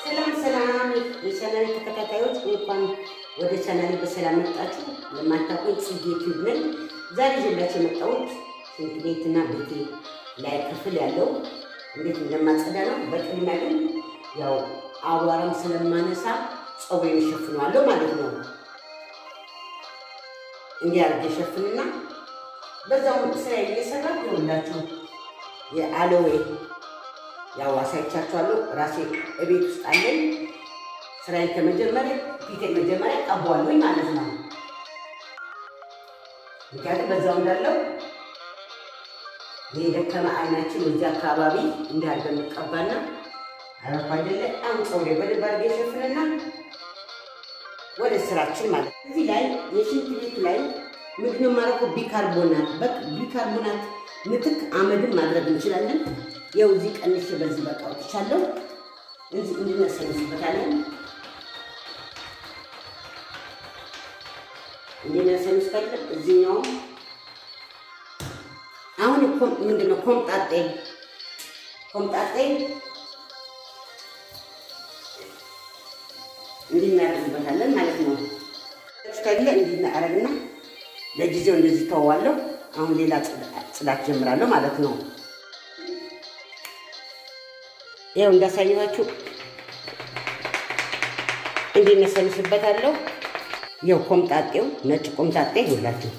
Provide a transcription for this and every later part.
ሰላም ሰላም የቻናሌ ተከታታዮች እንኳን ወደ ቻናሌ በሰላም መጣችሁ። ለማታውቁኝ ጽጌ ቲዩብ ነኝ። ዛሬ ይዤላችሁ የመጣሁት ሽንት ቤትና ቤቴ ላይ ክፍል ያለው እንዴት እንደማጸዳ ነው። በቅድሚያ ግን ያው አቧራም ስለማነሳ ፀጉሬን እሸፍነዋለሁ ማለት ነው። እንዲህ አድርጌ እሸፍንና በዛውም ስራ እየሰራ ይሆንላችሁ የአሎዌ ያው አሳይቻችኋለሁ። ራሴ እቤት ውስጥ አለኝ። ስራዬን ከመጀመሪያ ፊቴን መጀመሪያ ቀባዋለሁኝ ማለት ነው። ምክንያቱም በዛው እንዳለው የደከመ አይናችን እዚህ አካባቢ እንዳርገን እንቀባና አረፋ አይደለ አሁን ፀጉሬ በደንብ አድርጌ ሸፍንና ወደ ስራችን ማለት ነው። እዚህ ላይ የሽንት ቤቱ ላይ ምንድን ነው የማደርገው? ቢካርቦናት በቃ ቢካርቦናት ምትክ አመድን ማድረግ እንችላለን። ያው እዚህ ቀንሼ በዚህ በቃ አውጥቻለሁ። እዚህ እንድነሰንስበታለን እንድነሰንስበታለን። እዚህኛውም አሁን እኮ ምንድን ነው ኮምጣጤ ኮምጣጤ እንድናደርግበታለን ማለት ነው። ስታይለ እንድናረግና ለጊዜው እንደዚህ ተዋዋለሁ። አሁን ሌላ ጽዳት ጀምራለሁ ማለት ነው። ይኸው እንዳሳየኋችሁ እንዲነሰንስበታለሁ። ይኸው ኮምጣጤው ነጭ ኮምጣጤ ይሁላችሁ።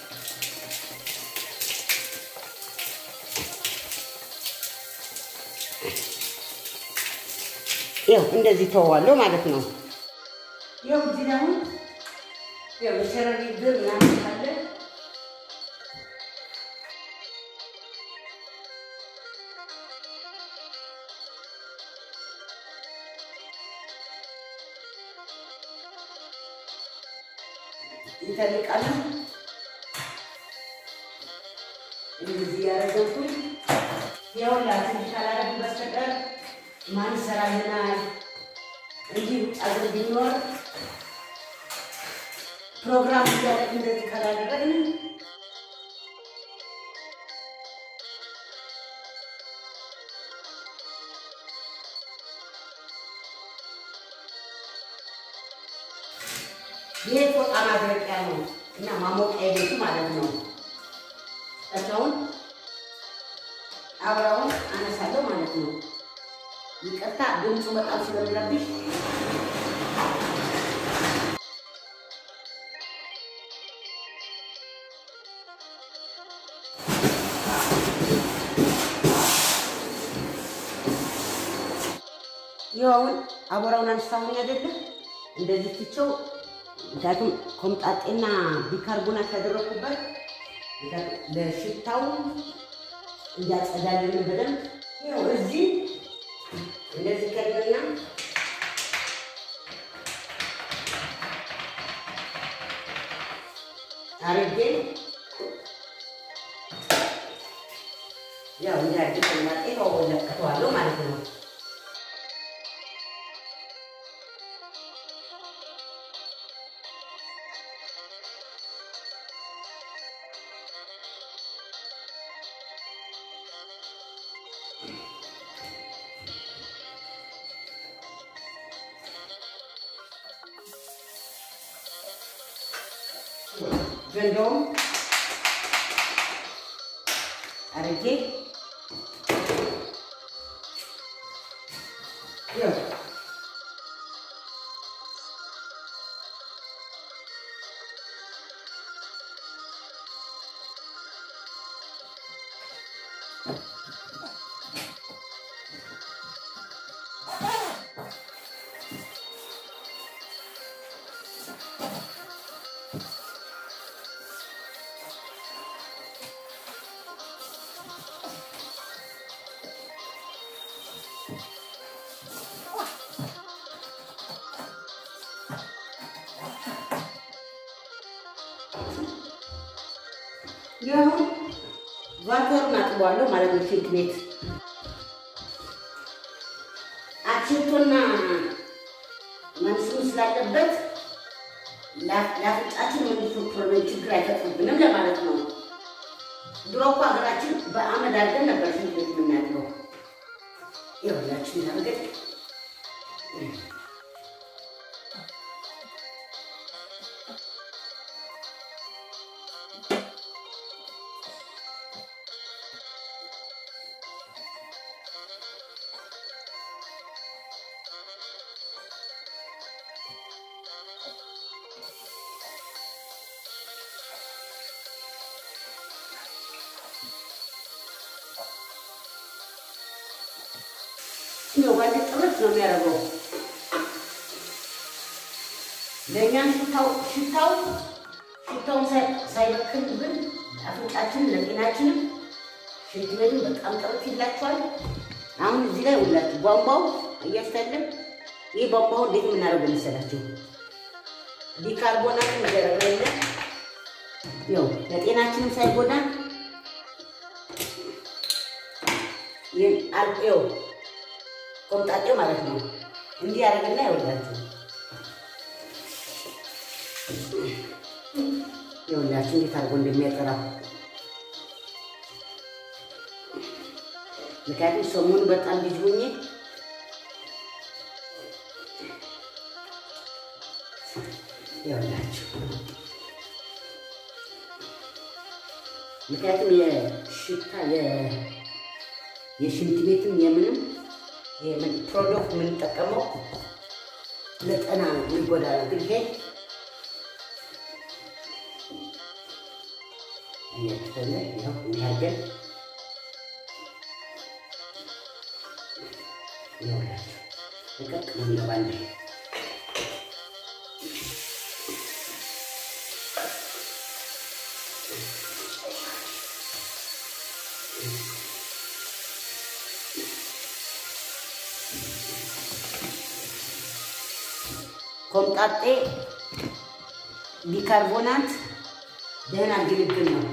ይኸው እንደዚህ ተዋዋለሁ ማለት ነው። ይኸው እዚህ ደግሞ ይኸው የሸረሪ ድር ምናምን ካለ ይተልቃሉ። እንደዚህ እያደረግኩኝ የሁላችን ካላረግ በስተቀር ማን ይሰራልናል? እንዲህ ውጭ አገር ቢኖር ፕሮግራም እያደረግ እንደዚህ ካላደረግን ይሄ ፎጣ ማድረቂያ ነው እና ማሞቂያ ቤቱ ማለት ነው። ከዛውን አብራውን አነሳለሁ ማለት ነው። ይቅርታ ድምፁ በጣም ስለሚረብሽ ይኸውን አቧራውን አንስታሁኝ አይደለም እንደዚህ ትቼው ምክንያቱም ኮምጣጤና ቢካርቦናት ያደረኩበት ለሽታው እንዲያጸዳልን በደንብ ይኸው እዚህ እንደዚህ ከደና አርጌ ያው እንዲያድ ኮምጣጤ ተወለቀተዋለሁ ማለት ነው። ገንዳውም አርጌ ይሁን ቫተሩን አጥቧለሁ ማለት ነው። ሽንት ቤት አችቶና መንስሙ ስላለበት ለአፍንጫችን መልሶ ፕሮብሌም ችግር አይፈጥርብንም ለማለት ነው። ድሮ እኮ ሀገራችን በአመድ አድርገን ነበር ሽንት ቤት የምናድረው። ይኸውላችሁ እንዳርገን ነው ባለ ጥረት ነው የሚያደርገው። ለእኛም ሽታው ሽታው ሽታውን ሳይበክልብን አፍንጫችንን ለጤናችንም ሽንት ቤቱ በጣም ጥረት ይላቸዋል። አሁን እዚህ ላይ ሁላችሁ ቧንቧው እያስታለን ይህ ቧንቧው እንዴት የምናደርገው መሰላችሁ? ቢካርቦናት ይደረጋለ ያው ለጤናችንም ሳይጎዳ ይው ቆምጣጤው ማለት ነው። እንዲህ ያደርግና ይኸውላችሁ ይኸውላችሁ እንዴት አድርጎ እንደሚያጠራው ምክንያቱም ሰሞኑን በጣም ልጅ ሆኜ ይኸውላችሁ ምክንያቱም የሽታ የሽንት ቤትም የምንም የምን ፕሮዶክት የምንጠቀመው ለጤና ነው የሚጎዳ ነው። ግን ይሄ እያችተለ ይኸው እንዲህ አድርገን ይኸውላችሁ ልቀቅ ነው እንገባለን። ኮምጣጤ ቢካርቦናት ደህና ግልግል ነው።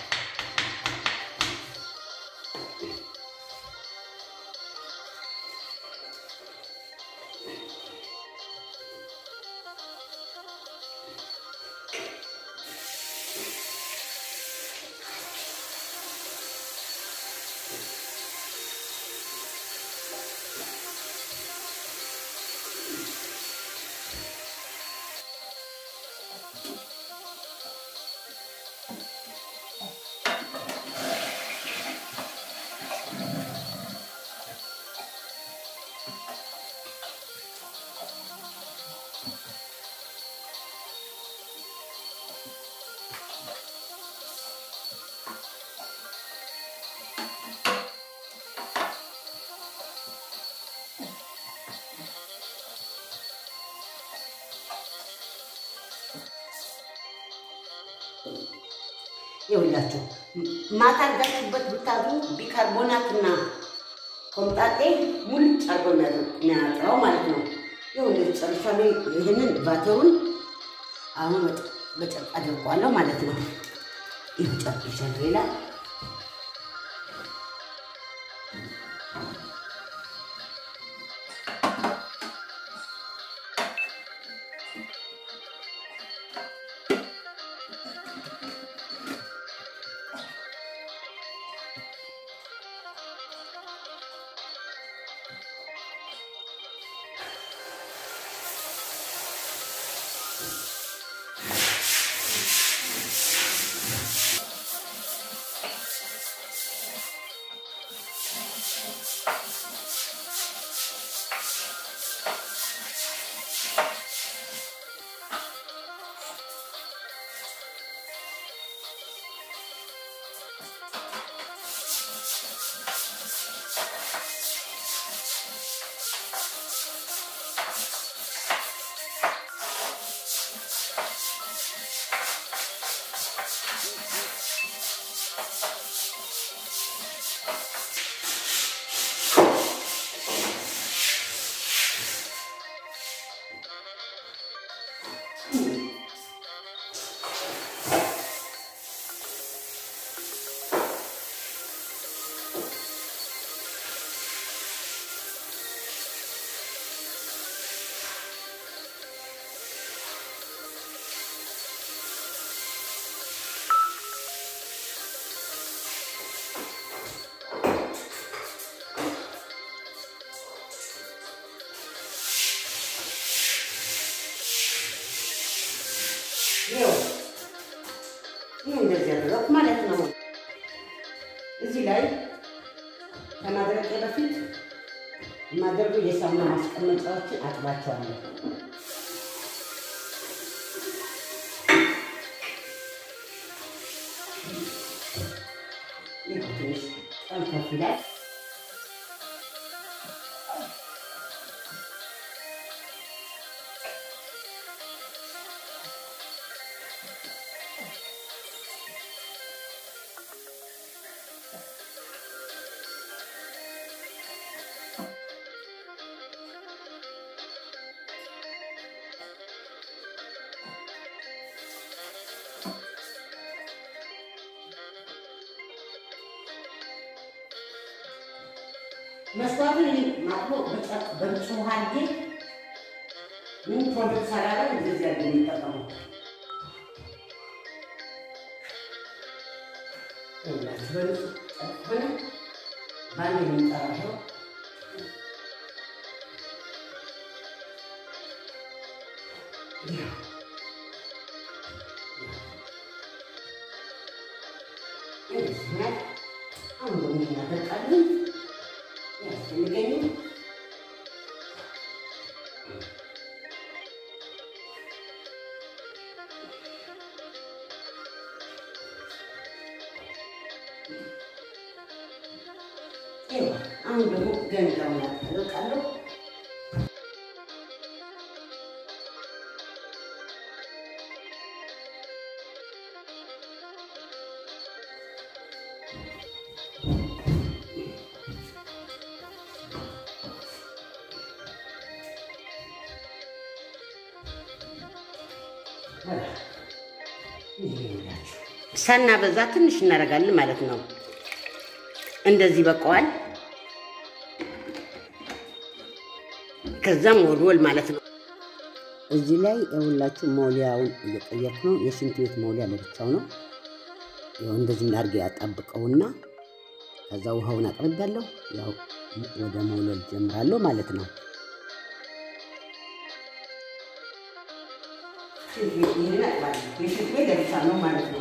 ይኸውላችሁ ማታ አድርጋችሁበት ብታድሩ ቢካርቦናትና ኮምጣጤ ሙልጭ አድርጎ የሚያጥራው ማለት ነው። ይኸው እንደዚህ ጨርሻለሁ። ይህንን ባተሩን አሁን በጨርቅ አድርጓለሁ ማለት ነው። ይህ ጨርቅ ይሻለሁ ይላል። እዚህ ላይ ከማድረቄ በፊት የማደርገው የሳሙና ማስቀመጫዎችን አጥባቸዋለሁ። ይህ ትንሽ ጠንከፍ ይላል። መስዋዕትን ማጥቦ በንጹህ ውሃ አድርጌ ምን ፕሮጀክት ሰራራ እንደዚህ አድርጌ የሚጠቀመው ሁላችሁ በንጹህ ሆነ በአንድ የሚጠራው አሁን ደግሞ እናደርቃለን ያስፈልገኝ አሁን ደግሞ ገንዳውን ያጠለቃለሁ። ሳና በዛ ትንሽ እናደርጋለን ማለት ነው። እንደዚህ በቀዋል። ከዛም ወልወል ማለት ነው። እዚህ ላይ የሁላችሁ መውሊያውን እየቀየርኩ ነው። የሽንት ቤት መውሊያ ለብቻው ነው። ያው እንደዚህ እናድርጌ ያጣብቀውና ከዛ ውሃውን አቅርቤያለሁ። ያው ወደ መውለል ጀምራለሁ ማለት ነው። የሽንት ቤት ለብቻ ነው ማለት ነው።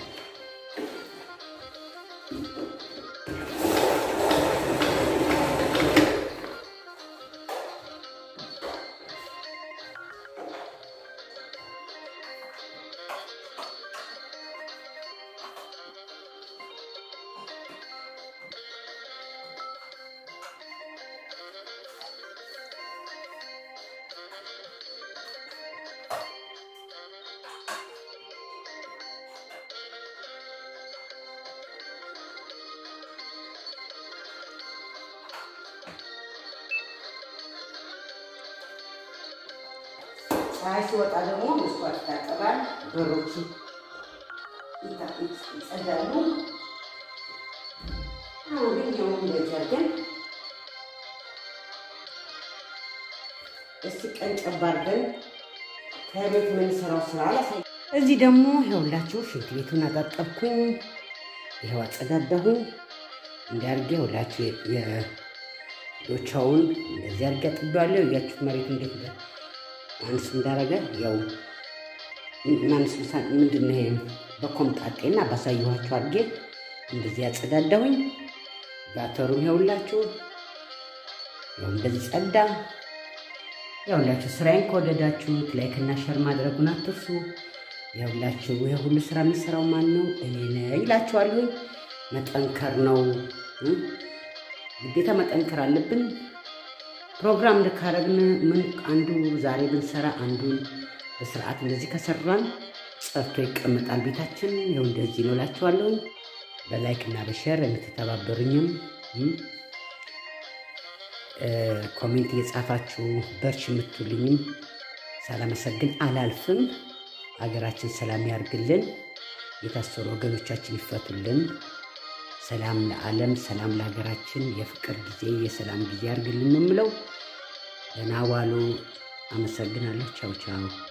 ፀሐይ ሲወጣ ደግሞ መስኮት ይታጠባል፣ በሮቹ ይጸዳሉ። አሁን ግን ይኸው እንደዚህ አድርገን እስቲ ቀን ጨባ አድርገን ከቤት የምንሰራው ስራ አላሳይ። እዚህ ደግሞ ይኸውላችሁ ሽንት ቤቱን አጣጠብኩኝ፣ ይኸው አጸዳዳሁኝ። እንዲያርጌ ሁላችሁ የዶቻውን እንደዚህ አድርጌ አጥቤዋለሁ። እያችሁት መሬቱ እንዴት ማንስ እንዳረገ ያው ማንስ ምንድን ነው ይሄ በኮምጣጤና ባሳየኋችሁ አድርጌ እንደዚህ ያጸዳዳሁኝ። ባተሩም ይኸውላችሁ ያው እንደዚህ ጸዳ። ያውላችሁ ስራዬን ከወደዳችሁት ላይክ እና ሸር ማድረጉን አትርሱ። ያውላችሁ ይሄ ሁሉ ስራ የሚሰራው ማን ነው? እኔ ነኝ ይላችኋለሁ። መጠንከር ነው ግዴታ መጠንከር አለብን። ፕሮግራም ልካረግን ምን አንዱ ዛሬ ብንሰራ አንዱን በስርዓት እንደዚህ ከሰራን ጸርቶ ይቀመጣል ቤታችን። ይኸው እንደዚህ ነው እላችኋለሁ። በላይክ እና በሸር የምትተባበሩኝም ኮሜንት እየጻፋችሁ በርች የምትሉኝም ሳላመሰግን አላልፍም። ሀገራችን ሰላም ያርግልን፣ የታሰሩ ወገኖቻችን ይፈቱልን። ሰላም ለዓለም፣ ሰላም ለሀገራችን፣ የፍቅር ጊዜ የሰላም ጊዜ ያርግልን ነው የምለው። ደህና ዋሉ። አመሰግናለሁ። ቻው ቻው።